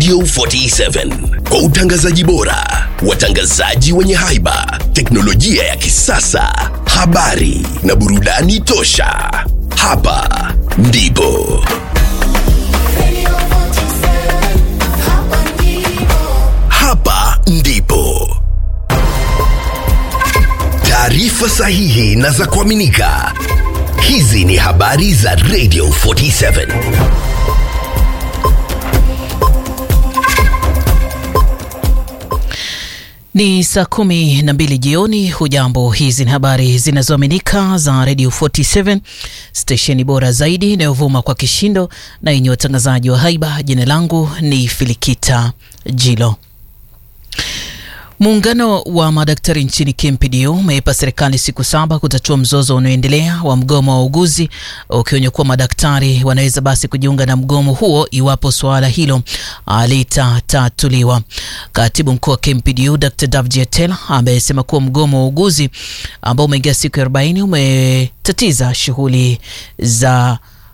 Radio 47 kwa utangazaji bora, watangazaji wenye haiba, teknolojia ya kisasa, habari na burudani tosha. Hapa ndipo Radio 47, hapa ndipo. hapa ndipo taarifa sahihi na za kuaminika. Hizi ni habari za Radio 47. Ni saa kumi na mbili jioni. Hujambo, hizi ni habari zinazoaminika za Radio 47 stesheni bora zaidi inayovuma kwa kishindo na yenye watangazaji wa haiba. Jina langu ni Filikita Jilo. Muungano wa madaktari nchini KMPDU umeipa serikali siku saba kutatua mzozo unaoendelea wa mgomo wa wauguzi, ukionya kuwa madaktari wanaweza basi kujiunga na mgomo huo iwapo suala hilo litatatuliwa. Katibu mkuu wa KMPDU Dr Davji Atel amesema kuwa mgomo wa wauguzi ambao umeingia siku ya 40 umetatiza shughuli za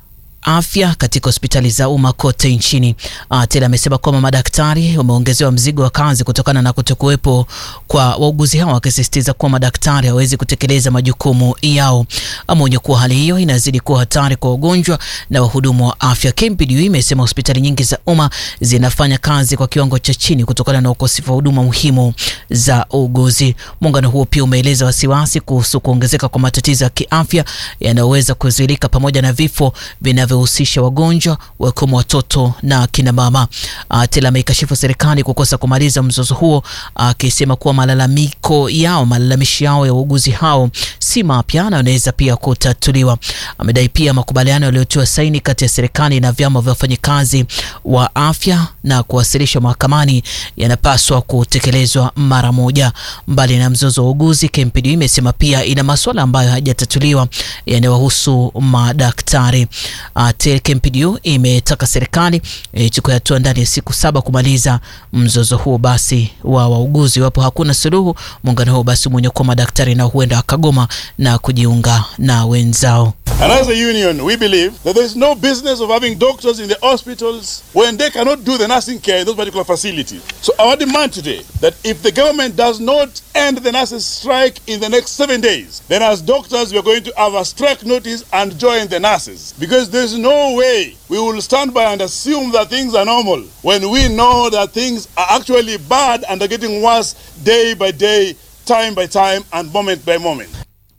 afya katika hospitali za umma kote nchini. Atel amesema kwamba madaktari wameongezewa mzigo wa kazi kutokana na kutokuwepo kwa wauguzi hao, akisisitiza kuwa madaktari hawawezi kutekeleza majukumu yao. Ameonya kuwa hali hiyo inazidi kuwa hatari kwa wagonjwa na wahudumu wa afya. KMPDU imesema hospitali nyingi za umma zinafanya kazi kwa kiwango cha chini kutokana na ukosefu wa huduma muhimu za uuguzi. Muungano huo pia umeeleza wasiwasi kuhusu kuongezeka kwa matatizo ya kiafya yanayoweza kuzuilika pamoja na vifo vinavyohusisha wagonjwa wakiwemo watoto na kina mama. Tela ameikashifu serikali kukosa kumaliza mzozo huo, akisema kuwa malalamiko yao malalamishi yao ya wauguzi hao si mapya na wanaweza pia kutatuliwa. Amedai pia makubaliano yaliyotiwa saini kati ya serikali na vyama vya wafanyikazi wa afya na kuwasilishwa mahakamani yanapaswa kutekelezwa mara moja. Mbali na mzozo wa uuguzi, KMPDU imesema pia ina masuala ambayo hayajatatuliwa yanayowahusu madaktari. Uh, KMPDU imetaka serikali ichukue hatua ndani ya siku saba kumaliza mzozo huo basi wa wauguzi. Iwapo hakuna suluhu, muungano huo basi mwenye kuwa madaktari na huenda akagoma na kujiunga na wenzao. And as a union, we believe that there is no business of having doctors in the hospitals when they cannot do the nursing care in those particular facilities. So our demand today that if the government does not end the nurses' strike in the next seven days, then as doctors we are going to have a strike notice and join the nurses because there is no way we will stand by and assume that things are normal when we know that things are actually bad and are getting worse day by day, time by time, and moment by moment.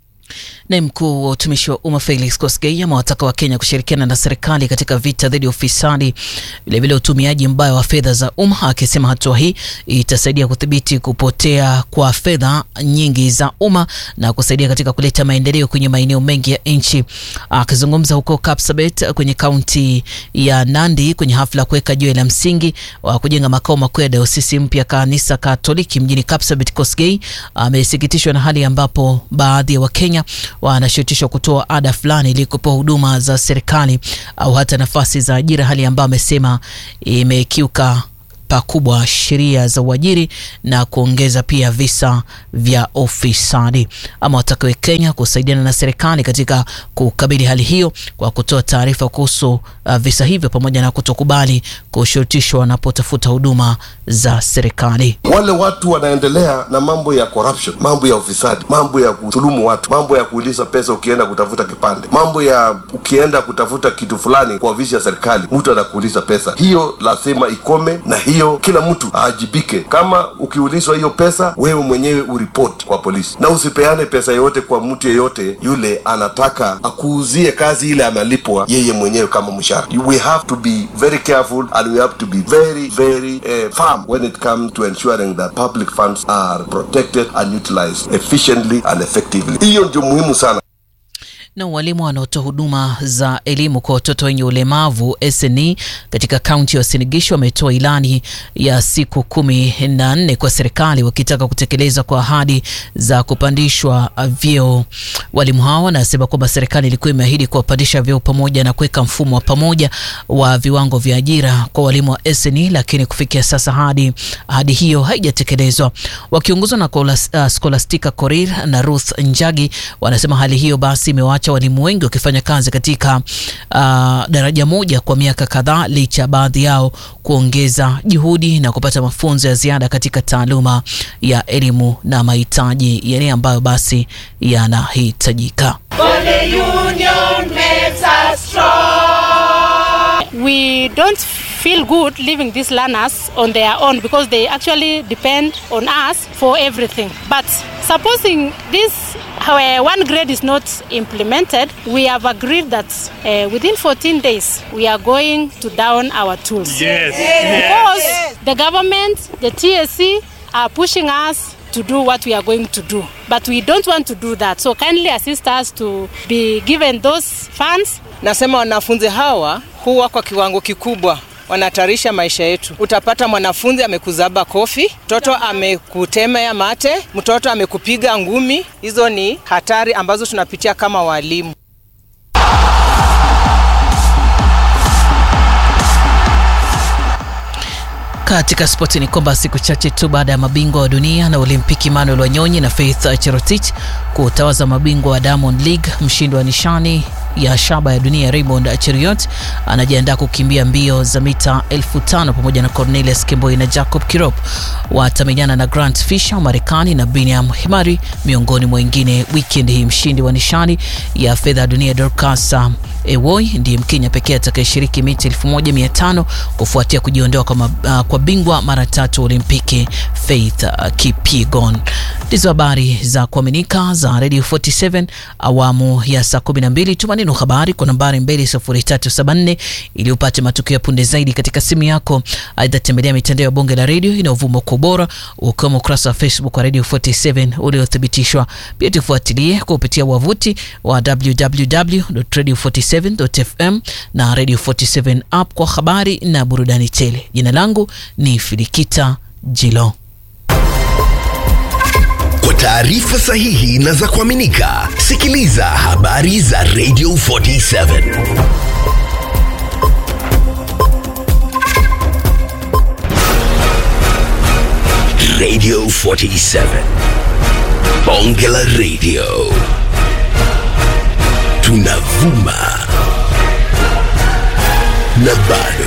Naye mkuu wa utumishi wa umma Felix Kosgei amewataka Wakenya kushirikiana na serikali katika vita dhidi ya ufisadi, vilevile utumiaji mbaya wa fedha za umma, akisema hatua hii itasaidia kudhibiti kupotea kwa fedha nyingi za umma na kusaidia katika kuleta maendeleo kwenye maeneo mengi ya nchi. Akizungumza huko Kapsabet kwenye kaunti ya Nandi kwenye hafla ya kuweka jiwe la msingi wa kujenga makao makuu ya dayosisi mpya kanisa Katoliki mjini Kapsabet, Kosgei amesikitishwa na hali ambapo baadhi ya Wakenya wanashurutishwa kutoa ada fulani ili kupewa huduma za serikali au hata nafasi za ajira, hali ambayo amesema imekiuka pakubwa sheria za uajiri na kuongeza pia visa vya ufisadi. Ama watakawe Kenya kusaidiana na serikali katika kukabili hali hiyo kwa kutoa taarifa kuhusu uh, visa hivyo pamoja na kutokubali kushurutishwa wanapotafuta huduma za serikali. Wale watu wanaendelea na mambo ya corruption, mambo ya ufisadi, mambo ya kudhulumu watu, mambo ya kuuliza pesa ukienda kutafuta kipande, mambo ya ukienda kutafuta kitu fulani kwa ofisi ya serikali, mtu anakuuliza pesa. Hiyo lazima ikome, na hiyo kila mtu aajibike. Kama ukiulizwa hiyo pesa, wewe mwenyewe uripoti kwa polisi, na usipeane pesa yoyote kwa mtu yeyote yule anataka akuuzie kazi ile analipwa yeye mwenyewe kama mshahara. We have to be very careful and we have to be very very uh, firm when it comes to ensuring that public funds are protected and utilized efficiently and effectively. Hiyo ndio muhimu sana. na walimu wanaotoa huduma za elimu kwa watoto wenye ulemavu SNE katika kaunti ya Uasin Gishu wametoa ilani ya siku kumi na nne kwa serikali wakitaka kutekeleza kwa ahadi za kupandishwa vyeo. Walimu hao wanasema kwamba serikali ilikuwa imeahidi kuwapandisha vyeo pamoja na kuweka mfumo wa pamoja wa viwango vya ajira kwa walimu wa SNE, lakini kufikia sasa hadi ahadi hiyo haijatekelezwa. Wakiongozwa na Scholastica Korir na Ruth Njagi wanasema hali hiyo basi imewaacha kimeacha walimu wengi wakifanya kazi katika uh, daraja moja kwa miaka kadhaa licha ya baadhi yao kuongeza juhudi na kupata mafunzo ya ziada katika taaluma ya elimu na mahitaji yale ambayo basi yanahitajika. we don't feel good leaving these learners on their own because they actually depend on us for everything. But supposing this uh, one grade is not implemented, we have agreed that uh, within 14 days we are going to down our tools. Yes. Because the government, the TSC are pushing us to do what we are going to do. But we don't want to do that. So kindly assist us to be given those funds Nasema wanafunzi hawa huwa kwa kiwango kikubwa wanatarisha maisha yetu. Utapata mwanafunzi amekuzaba kofi, mtoto amekutemea mate, mtoto amekupiga ngumi. Hizo ni hatari ambazo tunapitia kama walimu. Katika spoti ni kwamba siku chache tu baada ya mabingwa wa dunia na Olimpiki Emmanuel Wanyonyi na Faith Cherotich kutawaza mabingwa wa Diamond League, mshindi wa nishani ya shaba ya dunia Raymond Cheriot anajiandaa kukimbia mbio za mita elfu tano pamoja na Cornelius Kemboi na Jacob Kirop. Watamenyana na Grant Fisher wa Marekani na Biniam Himari miongoni mwa wengine. Weekend hii mshindi wa nishani ya fedha ya dunia Dorcas Ewoi ndiye Mkenya pekee atakayeshiriki mita 1500 kufuatia kujiondoa kwa, mab- uh, kwa bingwa mara tatu Olimpiki Faith uh, Kipyegon. Ndizo habari za kuaminika za Radio 47 awamu ya saa 12. Tuma neno habari kwa nambari 20374 ili upate matukio ya punde zaidi katika simu yako. Aidha, tembelea mitandao ya bonge la redio inayovuma kwa ubora ukiwemo ukurasa wa Facebook wa Radio 47 uliothibitishwa. Pia tufuatilie kupitia wavuti wa www.radio47.fm na Radio 47 app kwa habari na burudani tele. Jina langu ni Filikita Jilo. Kwa taarifa sahihi na za kuaminika, sikiliza habari za Radio 47. Radio 47. Bonge la Radio. Tunavuma na bado